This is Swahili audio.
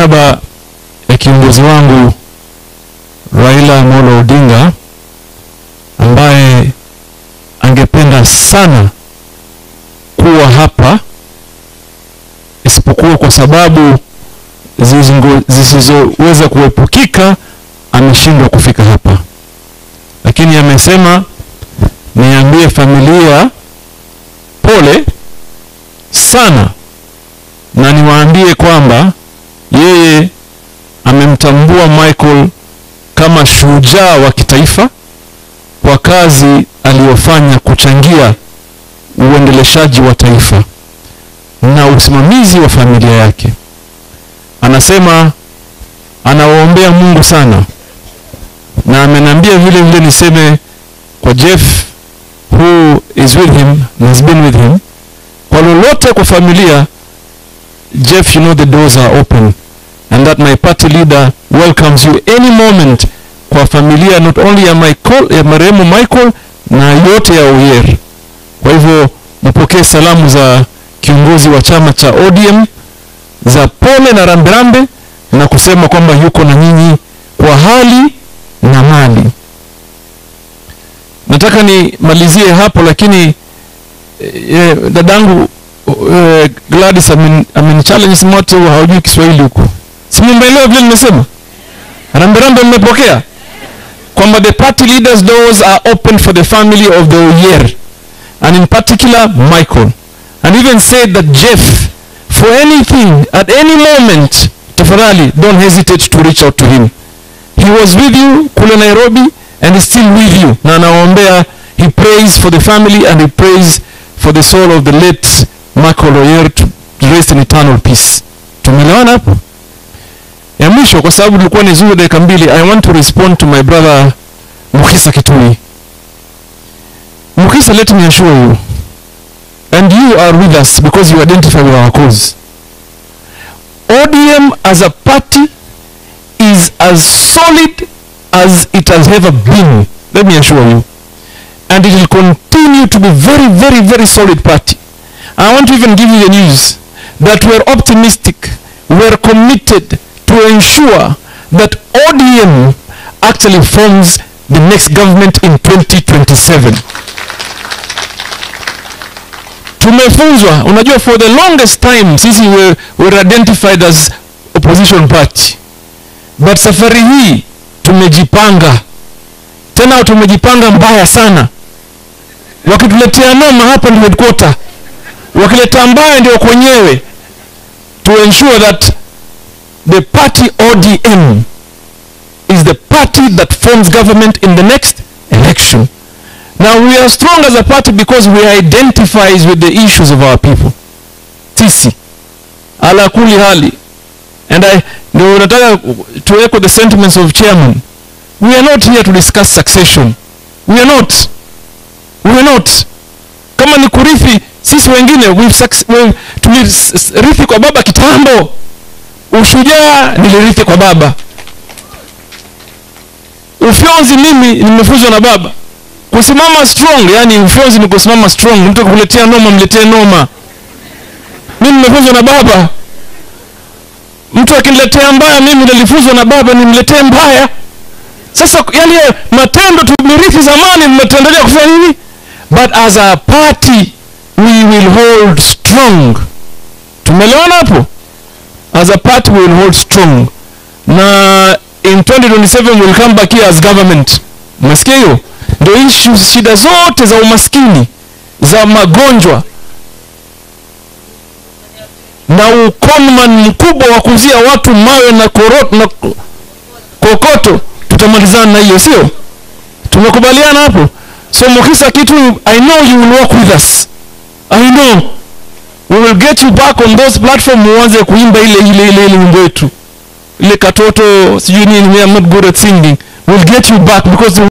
niaba ya kiongozi wangu Raila Amolo Odinga ambaye angependa sana kuwa hapa isipokuwa kwa sababu zizingo- zisizoweza kuepukika ameshindwa kufika hapa, lakini amesema niambie familia pole sana na niwaambie kwamba yeye amemtambua Michael kama shujaa wa kitaifa kwa kazi aliyofanya kuchangia uendeleshaji wa taifa na usimamizi wa familia yake. Anasema anawaombea Mungu sana, na ameniambia vile vile niseme kwa Jeff who is with him and has been with him, kwa lolote kwa familia, Jeff, you know the doors are open and that my party leader welcomes you any moment kwa familia not only ya Michael, ya marehemu Michael na yote ya Oyer. Kwa hivyo mpokee salamu za kiongozi wa chama cha ODM za pole na rambirambi na kusema kwamba yuko na nyinyi kwa hali na mali. Nataka nimalizie hapo, lakini eh, dadangu eh, Gladys amen, amen challenge simote haujui Kiswahili huko, si mmeelewa vile nimesema? Rambirambi mmepokea kwamba the party leaders doors are open for the family of the Oyer and in particular Michael and even said that Jeff for anything at any moment tafadhali don't hesitate to reach out to him he was with you kule Nairobi and is still with you na anawaombea he prays for the family and he prays for the soul of the late Michael Oyer to rest in eternal peace tumeelewana hapo ya mwisho kwa sababu tulikuwa ni zuri dakika mbili i want to respond to my brother Mukisa Kitui Mukisa let me assure you and you are with us because you identify with our cause ODM as a party is as solid as it has ever been let me assure you and it will continue to be very very very solid party I want to even give you the news that we're optimistic we're committed to ensure that ODM actually forms the next government in 2027. Tumefunzwa, unajua for the longest time sisi were, were identified as opposition party, but safari hii tumejipanga tena, tumejipanga mbaya sana. Wakituletea noma hapa ndio headquarter, wakileta mbaya ndio kwenyewe, to ensure that the party ODM is the party that forms government in the next election. Now we are strong as a party because we identifies with the issues of our people. Sisi ala kuli hali and I ndio nataka to echo the sentiments of chairman. We are not here to discuss succession. We are not. We are not. Kama ni kurithi sisi wengine we've suc- we've tulirithi kwa baba kitambo ushujaa nilirithi kwa baba ufyonzi mimi nimefunzwa na baba kusimama strong yani ufyonzi ni kusimama strong mtu akuletea noma mletee noma mimi nimefunzwa na baba mtu akiniletea mbaya mimi nilifunzwa na baba nimletee mbaya sasa yale matendo tumerithi zamani mmetuendelea kufanya nini but as a party we will hold strong tumeelewana hapo as a party we will hold strong na in 2027 we'll come back here as government umesikia hiyo ndio issues shida zote za umaskini za magonjwa na ukonman mkubwa wa kuzia watu mawe na korot na ko- kokoto tutamalizana na hiyo sio tumekubaliana hapo so mukisa kitu i know you will work with us i know we will get you back on those platform uanze kuimba ile ile ile ile wimbo wetu ile katoto sijui nini I'm not good at singing we'll get you back because